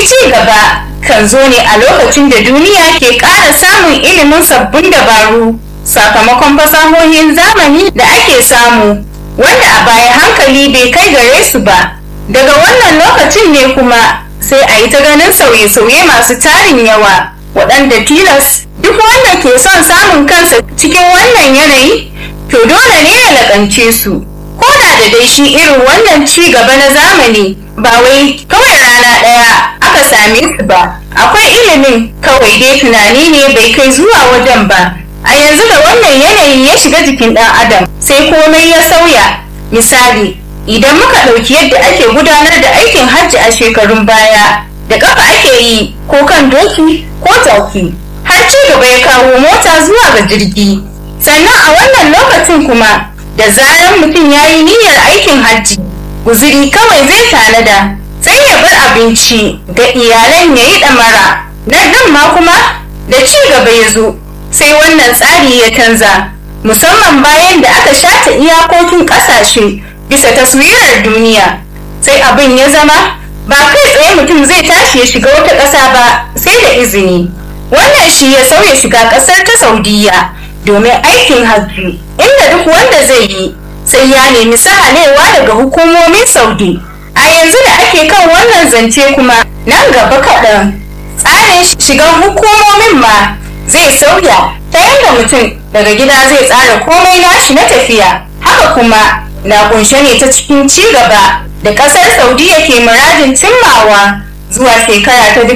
ci gaba kan zo ne a lokacin da duniya ke ƙara samun ilimin sabbin dabaru sakamakon fasahohin zamani da ake samu wanda a baya hankali bai kai gare su ba daga wannan lokacin ne kuma sai a yi ta ganin sauye-sauye masu tarin yawa waɗanda tilas duk wanda ke son samun kansa cikin wannan yanayi to dole ne ya laƙance su ko da da dai shi irin wannan ci gaba na zamani ba wai kawai rana ɗaya aka same su ba akwai ilimin kawai dai tunani ne bai kai zuwa wajen ba a yanzu da wannan yanayi ya shiga jikin ɗan adam sai komai ya sauya misali idan muka ɗauki yadda ake gudanar da aikin hajji a shekarun baya da ƙafa ake yi ko kan doki ko jaki har ci gaba ya kawo mota zuwa ga jirgi sannan a wannan lokacin kuma da zaran mutum ya yi niyyar aikin hajji guziri kawai zai tanada sai ya bar abinci ga iyalan ya yi ɗamara na nan ma kuma da ci gaba ya zo sai wannan tsari ya canza musamman bayan da aka shata iyakokin ƙasashe bisa taswirar duniya sai abin ya zama ba kai tsaye mutum zai tashi ya shiga wata ƙasa ba sai da izini wannan shi ya sauya shiga ƙasar ta saudiya domin aikin hajji inda duk wanda zai yi sai ya nemi sahalewa daga hukumomin saudi a yanzu da ake kan wannan zance kuma nan gaba kaɗan tsarin shigan hukumomin ma zai sauya ta yadda mutum daga gida zai tsara komai nashi na tafiya haka kuma na kunshe ne ta cikin ci gaba da kasar saudiya ke muradin cimmawa zuwa shekara ta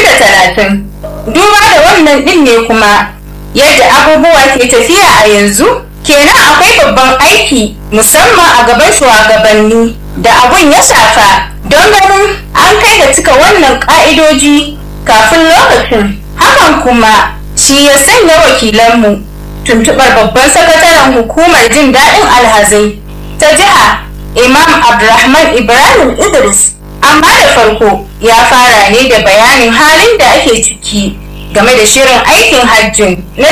2030 duba da wannan din ne kuma yadda abubuwa ke tafiya a yanzu kenan akwai babban aiki musamman a gaban shugabanni da abun ya shafa don ganin an kai ga cika wannan ka'idoji kafin lokacin hakan kuma shi ya sanya wakilanmu tuntubar babban sakataren hukumar jin daɗin alhazai ta jiha imam abdulrahman ibrahim idris amma da farko ya fara ne da bayanin halin da ake ciki game da shirin aikin hajjin na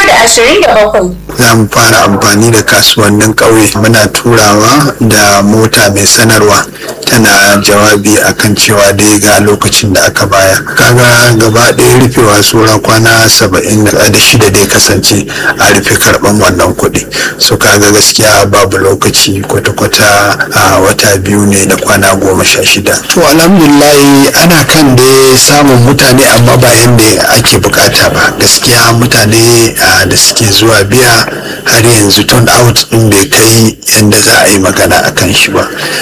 2027 za mu fara amfani da kasuwannin ƙauye muna turawa da mota mai sanarwa tana jawabi akan cewa dai ga lokacin da aka baya kaga gaba ɗaya rufewa sura kwana saba'in da shida dai kasance a rufe karɓan wannan kuɗi so kaga gaskiya babu lokaci kwata-kwata a wata biyu ne da kwana goma sha shida to alhamdulillahi ana kan dai samun mutane amma ba yadda ake bukata ba gaskiya mutane da suke zuwa biya har yanzu turn out din bai kai yadda za a yi magana a kan shi ba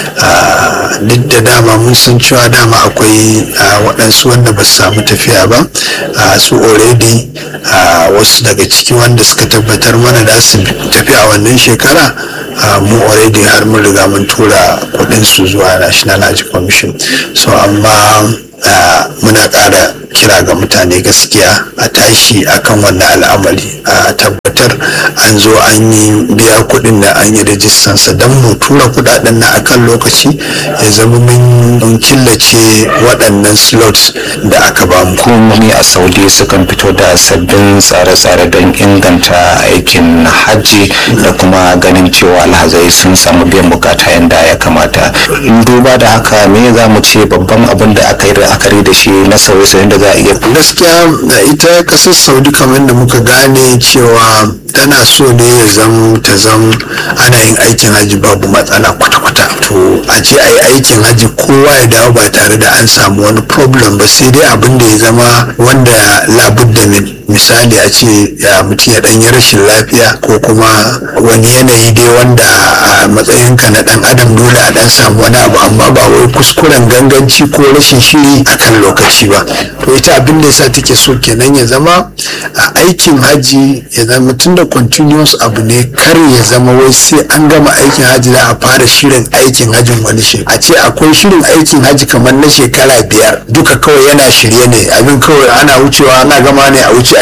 duk da dama mun san cewa dama akwai waɗansu wanda ba su samu tafiya ba su already wasu daga ciki wanda suka tabbatar mana da su tafi a wannan shekara mu already har mun riga mun tura kuɗinsu zuwa national hajj commission so amma muna ƙara kira ga mutane gaskiya a tashi akan wannan al'amari a tabbatar an zo an yi biya kuɗin da an yi rajistansa don mu tura kuɗaɗen na akan lokaci ya zama mun killace waɗannan slots da aka ba mu. hukumomi a saudi sukan fito da sabbin tsare-tsare don inganta aikin hajji da kuma ganin cewa alhazai sun samu biyan bukata yadda ya kamata duba da haka me za mu ce babban abin da aka yi la'akari da shi na sauye-sauyen da za a iya gaskiya ita kasar saudi kamar da muka gane cewa tana so ne ya zam ta zam ana yin aikin haji babu matsala kwata-kwata to a ce a yi aikin haji kowa ya dawo ba tare da an samu wani problem ba sai dai abin da ya zama wanda labudda min misali a ce ya mutum ya ɗanyi rashin lafiya ko kuma wani yanayi dai wanda a matsayinka na ɗan adam dole a ɗan samu wani abu amma ba wai kuskuren ganganci ko rashin shiri akan lokaci ba to ita abin da yasa take so kenan ya zama a aikin haji ya zama tun da continuous abu ne kar ya zama wai sai an gama aikin haji za a fara shirin aikin hajin wani shi a ce akwai shirin aikin haji kamar na shekara biyar duka kawai yana shirye ne abin kawai ana wucewa ana gama ne a wuce a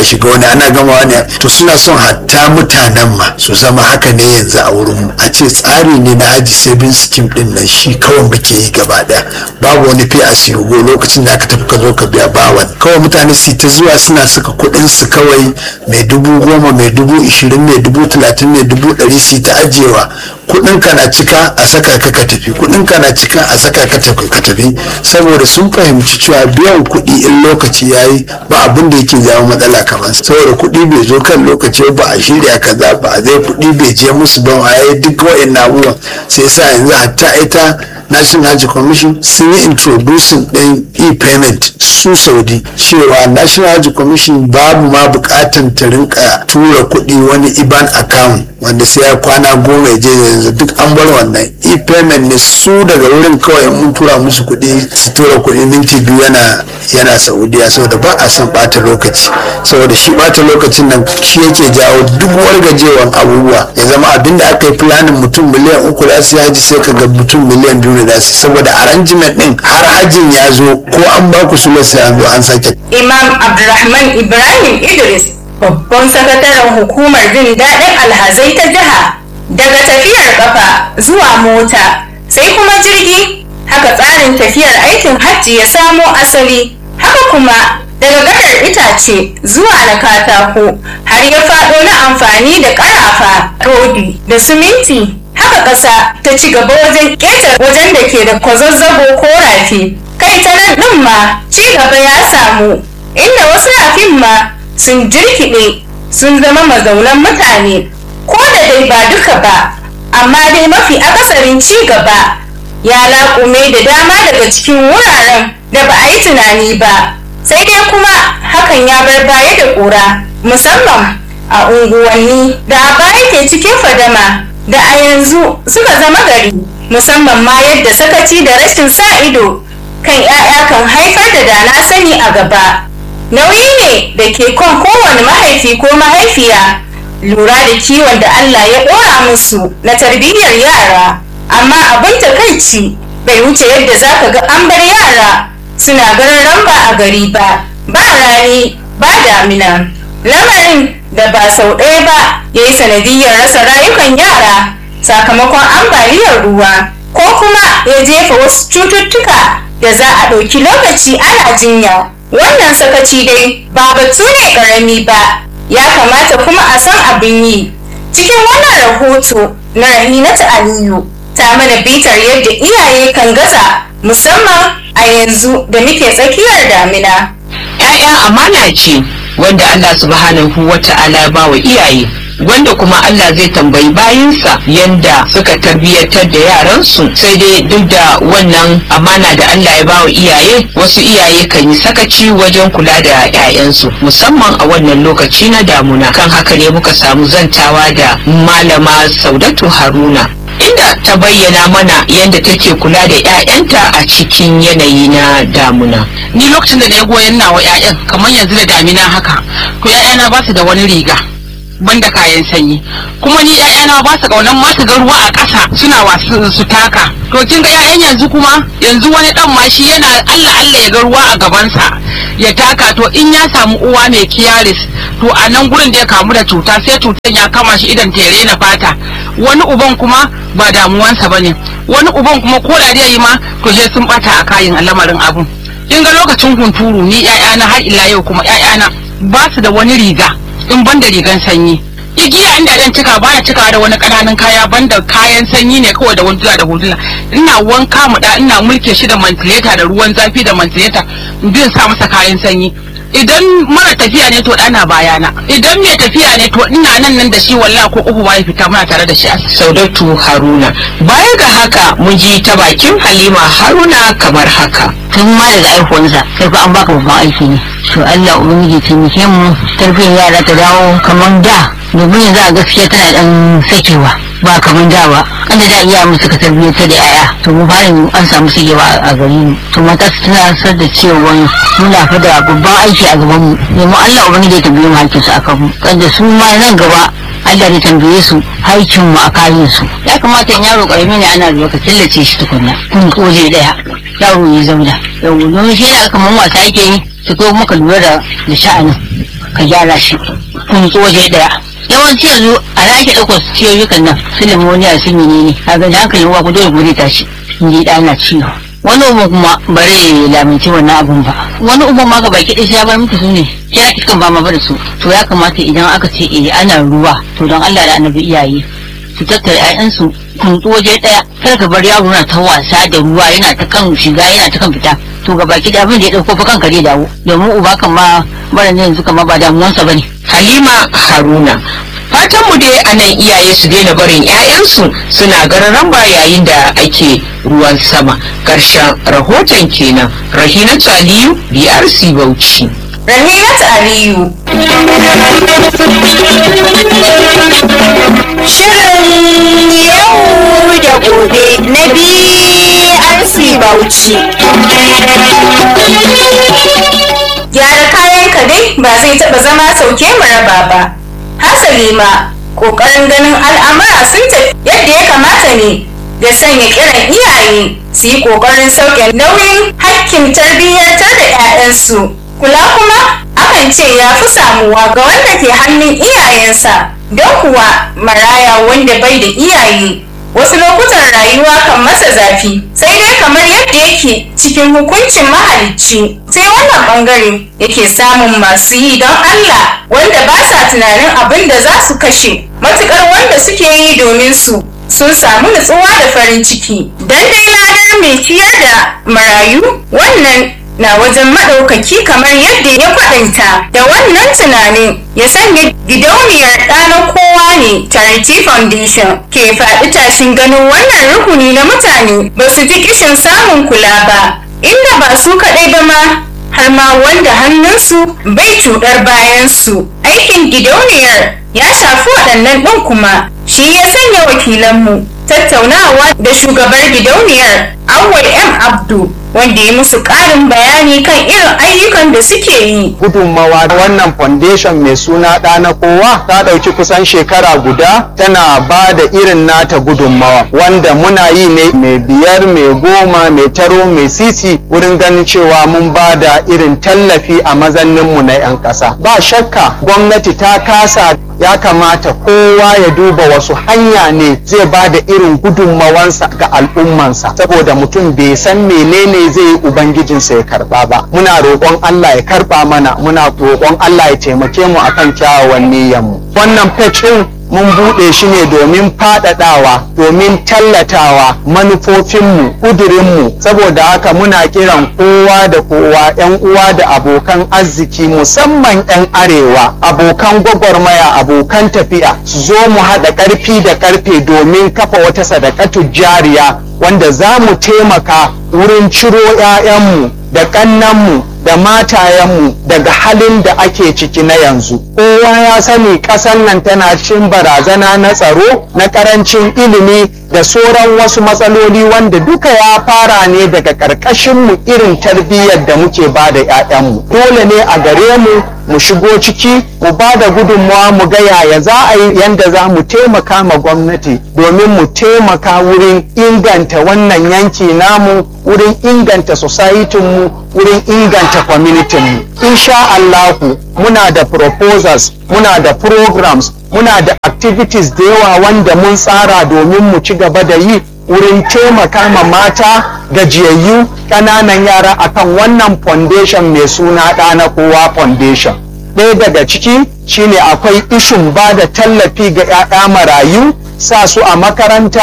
shiga wani ana gama wani to suna son hatta mutanen ma su zama haka ne yanzu a wurin mu a ce tsari ne na haji saving scheme din nan shi kawai muke yi gaba daya babu wani fi a siyogo lokacin da aka tafi ka zo ka biya bawan kawai mutane su ta zuwa suna saka kuɗin su kawai mai dubu goma mai dubu ishirin mai dubu talatin mai dubu ɗari su ta ajiyewa kuɗin ka na cika a saka ka ka tafi kuɗin ka na cika a saka ka ka tafi saboda sun fahimci cewa biyan kuɗi in lokaci yayi ba abin da yake jawo matsala kamar saboda kuɗi bai zo kan lokaci ba a shirya kaza ba a zai kuɗi bai je musu ba a yi duk wa'in abubuwan sai sa yanzu hatta ita national hajj commission sun yi introducing ɗin e-payment su saudi cewa national hajj commission babu ma bukatan ta rinka tura kuɗi wani iban account wanda sai ya kwana goma ya je yanzu duk an bar wannan e-payment ne su daga wurin kawai mun tura musu kuɗi su tura kuɗi minti biyu yana yana saudiya saboda ba a son bata lokaci saboda shi bata lokacin nan shi yake jawo duk wargajewan abubuwa ya zama abin da aka yi planin mutum miliyan uku za su haji sai ka ga mutum miliyan biyu da su saboda arrangement din har hajin ya zo ko an ba ku sule sai an zo an sake imam abdulrahman ibrahim idris babban sakataren hukumar jin daɗin alhazai ta jiha daga tafiyar kafa zuwa mota sai kuma jirgi haka tsarin tafiyar aikin hajji ya samo asali haka kuma daga gadar itace zuwa na katako har ya faɗo na amfani da ƙarafa rodi da siminti haka ƙasa ta ci gaba wajen ƙeta wajen da ke da kwazazzabo ko rafi kai ta nan ɗin ma ci gaba ya samu inda wasu rafin ma sun jirkiɗe sun zama mazaunan mutane ko da dai ba duka ba amma dai mafi akasarin ci gaba ya laƙume da dama daga cikin wuraren da ba a yi tunani ba sai dai kuma hakan ya bar baya da ƙura musamman a unguwanni da a baya ke cikin fadama da a yanzu suka zama gari musamman ma yadda sakaci da rashin sa ido kan 'ya'ya kan haifar da dana sani a gaba nauyi ne da ke kan kowane mahaifi ko mahaifiya lura da kiwon da Allah ya ɗora musu na tarbiyyar yara amma abin takaici bai wuce yadda za ka ga an bar yara suna ganin ramba a gari ba ba rani ba damina lamarin da ba sau ɗaya ba ya yi sanadiyyar rasa rayukan yara sakamakon ambaliyar ruwa ko kuma ya jefa wasu cututtuka da za a ɗauki lokaci ana jinya wannan sakaci dai ba batu ne ƙarami ba ya kamata kuma a san abin yi cikin wannan rahoto na rahinatu aliyu ta mana bitar yadda iyaye kan gaza musamman a yanzu da muke tsakiyar damina ‘Ya'ya amana ce wanda Allah subhanahu wa ta'ala ya bawa iyaye wanda kuma Allah zai tambayi bayinsa yanda suka tarbiyyatar da yaransu sai dai duk da wannan amana da Allah ya bawa iyaye wasu iyaye kan yi sakaci wajen kula da 'ya'yansu musamman a wannan lokaci na damuna kan haka ne muka samu zantawa da malama saudatu haruna inda ta bayyana mana yadda take kula da 'ya'yanta a cikin yanayi na damuna. Ni lokacin da na yi goyon nawa 'ya'yan kamar yanzu da damina haka, to 'ya'yana ba su da wani riga. banda kayan sanyi kuma ni ƴaƴana ba su kaunan ma su ga ruwa a ƙasa suna wasu su taka to kin ga ƴaƴan yanzu kuma yanzu wani dan ma shi yana Allah Allah ya ga ruwa a gabansa ya taka to in ya samu uwa mai kiyaris to a nan gurin da ya kamu da cuta sai cutan ya kama shi idan tere na fata wani uban kuma ba damuwansa bane wani uban kuma ko da yi ma to sai sun bata a kayan lamarin abun kin ga lokacin hunturu ni ƴaƴana har ila yau kuma ƴaƴana ba su da wani riga in ban da rigan sanyi igiya inda dan cika bana cika da wani ƙananan kaya banda kayan sanyi ne kawai da wanduna da hudula ina wanka mu da ina mulke shi da mantileta da ruwan zafi da mantileta bin sa masa kayan sanyi idan mara tafiya ne to dana bayana idan mai tafiya ne to ina nan nan da shi wallahi ko uku ya fita muna tare da shi saudatu haruna baya ga haka mun ji ta bakin halima haruna kamar haka tun ma daga aihuwansa sai fa an baka babban aiki ne to Allah ubangiji taimake mu tarbiyyar yara ta dawo kamar da domin yanzu a gaskiya tana dan sakewa ba kamar da ba an da iya mu suka tarbiyyar ta da yaya to mu fara an samu sakewa a gari mu to mata su tunatar da cewa muna fa da babban aiki a gaban mu domin Allah ubangiji ya tambaye mu hakkin su akan mu kada su ma nan gaba Allah ya tambaye su haikin mu a kayan su ya kamata in yaro karami ne ana zuwa ka killace shi tukunna kun koje daya yaro ya zauna yau domin shi ne kamar wasa yake yi su ko muka lura da da sha'anin ka gyara shi kun zo waje daya yawanci yanzu a na ake ɗaukar ciyoyukan nan su limoniya su menene a ga hankalin wa ku dole ku ta shi in ji ɗana ciwo wani uban kuma bare lamince wannan abun ba wani uban ma ga baki ɗaya sai ya bar muku su ne ya iskan ba ma bar su to ya kamata idan aka ce eh ana ruwa to don Allah da annabi iyaye su tattara 'ya'yansu kuntsu waje ɗaya kar ka bar yaro na ta wasa da ruwa yana ta kan shiga yana ta kan fita to ga baki da abin da ya ɗauko fa kanka zai dawo domin uba kan ma bara ne yanzu kama ba damuwansa bane Halima Haruna. Fatan mu dai a nan iyaye su daina barin 'ya'yansu suna gararan ba yayin da ake ruwan sama. Ƙarshen rahoton kenan. Rahinatu Aliyu, BRC Bauchi. Rahinat Aliyu. Shirin yau da gobe na BRC Bauchi. Gyara kayan ka dai ba zai taɓa zama sauke mu raba ba. Hasali ma, ƙoƙarin ganin al'amura sun tafi yadda ya kamata ne da sanya kiran iyaye su yi ƙoƙarin sauke nauyin hakkin tarbiyyantar da 'ya'yansu. Kula kuma akan ce ya fi samuwa ga wanda ke hannun iyayensa don kuwa maraya wanda bai da iyaye wasu lokutan rayuwa kan masa zafi sai dai kamar yadda yake cikin hukuncin mahalicci sai wannan bangare yake samun masu yi don Allah wanda ba sa tunanin abin da za su kashe matukar wanda suke yi domin su sun samu nutsuwa da farin ciki dan dai ladar mai ciyar da marayu wannan na wajen maɗaukaki kamar yadda ya kwaɗanta da wannan tunanin ya sanya gidauniyar ɗanar kowa ne charity foundation ke faɗi tashin ganin wannan rukuni na mutane ba su ji kishin samun kula ba inda ba su kaɗai ba ma har ma wanda hannunsu bai cuɗar bayansu aikin gidauniyar ya shafi waɗannan ɗin kuma shi ya sanya wakilanmu tattaunawa da shugabar gidauniyar awwal m abdu wanda ya musu ƙarin bayani kan irin ayyukan da suke yi gudunmawa wannan foundation mai suna ɗa na kowa ta ɗauki kusan shekara guda tana ba da irin nata gudunmawa wanda muna yi ne mai biyar mai goma mai taro mai sisi wurin ganin cewa mun ba da irin tallafi a mazanninmu na 'yan ƙasa ba shakka gwamnati ta kasa ya kamata kowa ya duba wasu hanya ne zai ba da irin gudunmawansa ga al'ummansa saboda mutum bai san menene zai yi ubangijinsa ya karba ba muna roƙon Allah ya karba mana muna roƙon Allah ya taimake mu akan kyawawan niyyarmu wannan page ɗin mun buɗe shi ne domin faɗaɗawa domin tallatawa manufofinmu ƙudurinmu saboda haka muna kiran kowa da kowa 'yan uwa da abokan arziki musamman 'yan arewa abokan gwagwarmaya abokan tafiya su zo mu haɗa ƙarfi da ƙarfe domin kafa wata sadakatu jariya wanda za mu taimaka wurin ciro 'ya'yanmu da ƙannanmu da matayenmu daga halin da ake ciki na yanzu. Kowa ya sani ƙasar nan tana cikin barazana na tsaro, na ƙarancin ilimi da sauran wasu matsaloli wanda duka ya fara ne daga ƙarƙashinmu irin tarbiyyar da muke ba da 'ya'yanmu. Dole ne a gare mu mu shigo ciki mu ba da gudunmawa mu ga yaya za a yi yanda za mu taimaka ma gwamnati domin mu taimaka wurin inganta wannan yanki namu wurin inganta mu wurin inganta kwamitinmu insha Allahu muna da proposals muna da programs muna da activities da yawa wanda mun tsara domin mu ci gaba da yi wurin taimaka ma mata gajiyayyu ƙananan yara akan wannan foundation mai suna ɗana kowa foundation ɗaya daga ciki shine akwai ishin ba da tallafi ga 'ya'ya marayu sa su a makaranta